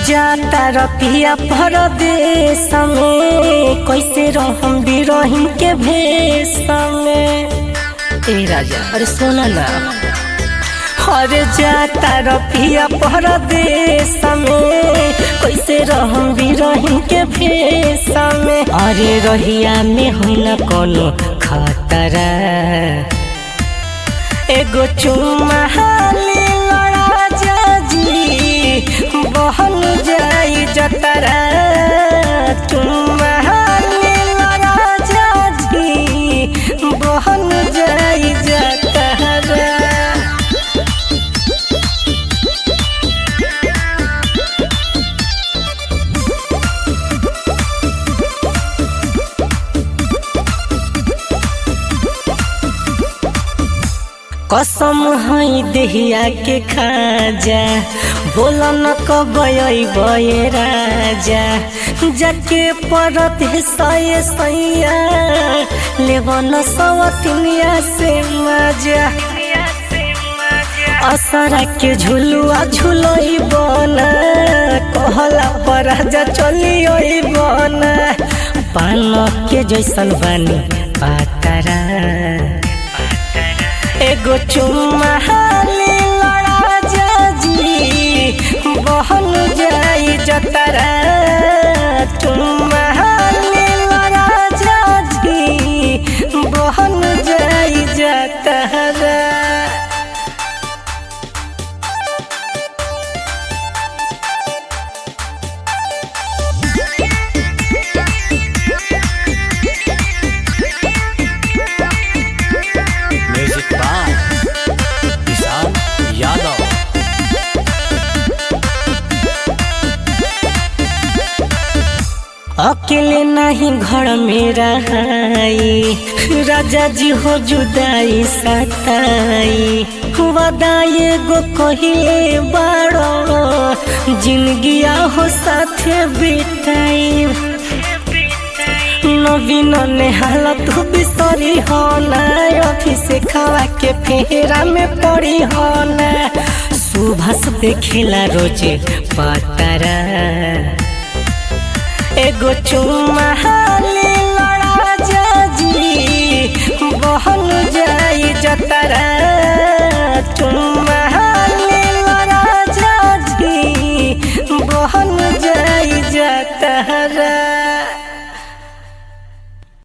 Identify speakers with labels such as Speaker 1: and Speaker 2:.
Speaker 1: जाता रपिया परदेश में कैसे रहम बिरहिम के भेष में ए राजा अरे सोना ना अरे जाता रपिया परदेश में कैसे रहम बिरहिम के भेष में अरे रहिया में हो न कोनो खतरा एगो चुम्मा हाली लड़ा जाजी बहन जाई जतरा चुम्मा हाली लड़ा जाजी बहन जाई जतरा कसम है देहिया के खाजा बोल न कबई बये राजा जाके परत है सये सैया लेवन सवतिनिया से मजा असरा के झुलुआ झुलई बना कहला पर राजा चली बना पान के जैसन बानी पातरा एगो चुम्मा हाली लड़ा जाजी बहन जाई जतरा चुम्मा हाली लड़ा जाजी बहन जाई जतरा
Speaker 2: म्यूजिक बाय विशाल यादव
Speaker 1: अकेले नहीं घर में रहाई राजा जी हो जुदाई सताई वदाए गो कहिले बाड़ो जिंदगिया हो साथे बिताई नवीन ने हालत बिसरी हो ना ऑफिस खावा के फेरा में पड़ी हो ना सुबह देखेला रोज पतरा एगो चुम्मा हाली